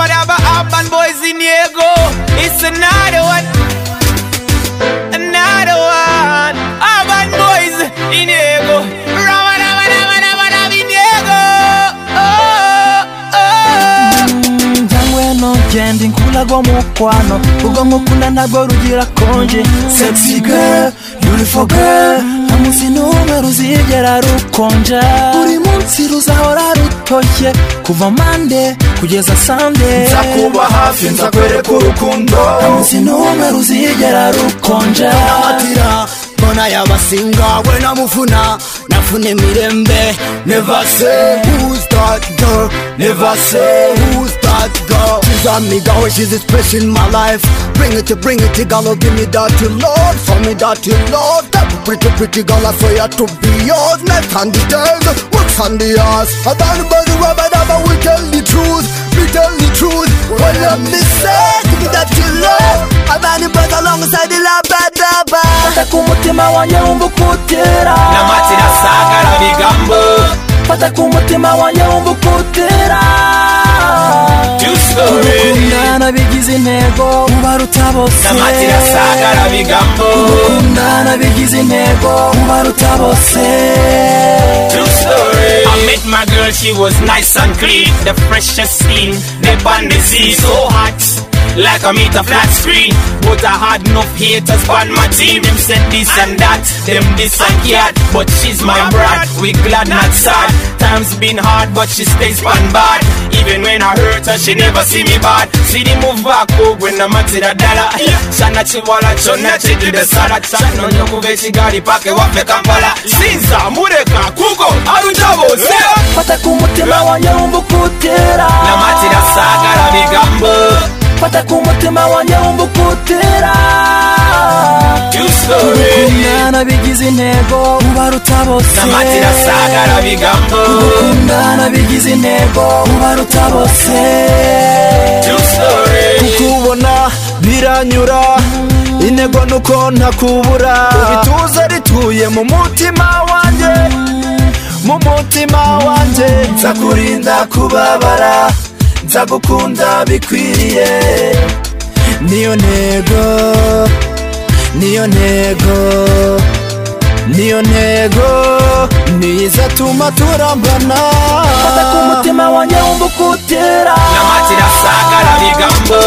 Urban boys in Diego, it's another one. Another one. Urban boys in Diego. Rama, rama, rama, rama, rama, in Diego. Oh, oh. njyanywe no genda inkura go mu kwano ubwo nkukunda ntabwo rugira konje sexy girl beautiful girl nta munsi n'umwe ruzigera rukonja buri munsi ruzahora rutoshye kuva mande kugeza sande nzakuba hafi nzakwereka urukundo nta munsi n'umwe ruzigera rukonja amatira mbona yabasinga we namufuna nafune mirembe never say Who's that girl? never say Who's that girl? She's a nigga, oh, she's a special in my life. Bring it, bring it, girl, oh, give me that you love, for me that you love. That pretty, pretty girl, I swear to be yours. Left on the tail, what's on the ass? I don't know the rubber, but we tell the truth, we tell the truth. Well, let me say, give me that you love. I'm on the bus alongside the la ba da ba. fata ku mutima wanjye wumva uko utera Namatira sagara bigambo. fata ku mutima wanjye wumva uko utera Juice story. gukundana bigize intego ubaruta bose Namatira sagara bigambo. gukundana bigize intego ubaruta bose True story. I met my girl, she was nice and clean. The freshest skin, the band the sea, so hot. Like I meet a flat screen. But I had no haters on my team. Them said this and that, them this and that. But she's my brat, we glad not sad. Times been hard, but she stays on bad. Even when I hurt her, she never see me bad. See the move back up when I'm at the dollar. Shana chiwala, chona chidu the salad. Shana nyokuve shigari pake wafe kampala. Sinza, mureka, kuko, arujabo, zero. fata ku mutima wanjye wumva uko utera Namatira sagara bigambo. fata ku mutima wanjye wumva uko utera True story. gukundana bigize intego ubaruta bose Namatira sagara bigambo. gukundana bigize intego ubaruta bose True story. kukubona biranyura intego nuko ntakubura ibituza rituye mu mutima wanjye mu mutima wanjye nzakurinda kubabara nzagukunda bikwiriye niyo ntego niyo ntego niyo ntego niyo izatuma turambana fata ku mutima wanjye wumva uko utera Namatira sagara bigambo.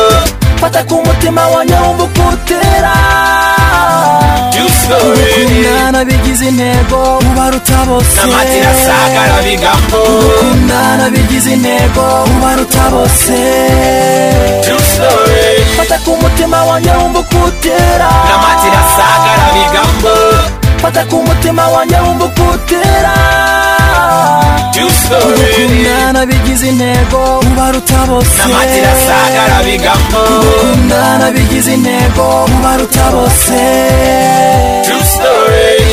fata ku mutima wanjye wumva uko utera True story. gukundana bigize intego ubaruta bose Namatira sagara bigambo. gukundana bigize intego ubaruta bose True story. fata ku mutima wanjye wumva uko utera Namatira sagara bigambo. fata ku mutima wanjye wumva uko utera True story. gukundana bigize intego ubaruta bose Namatira sagara bigambo. gukundana bigize intego ubaruta bose True story.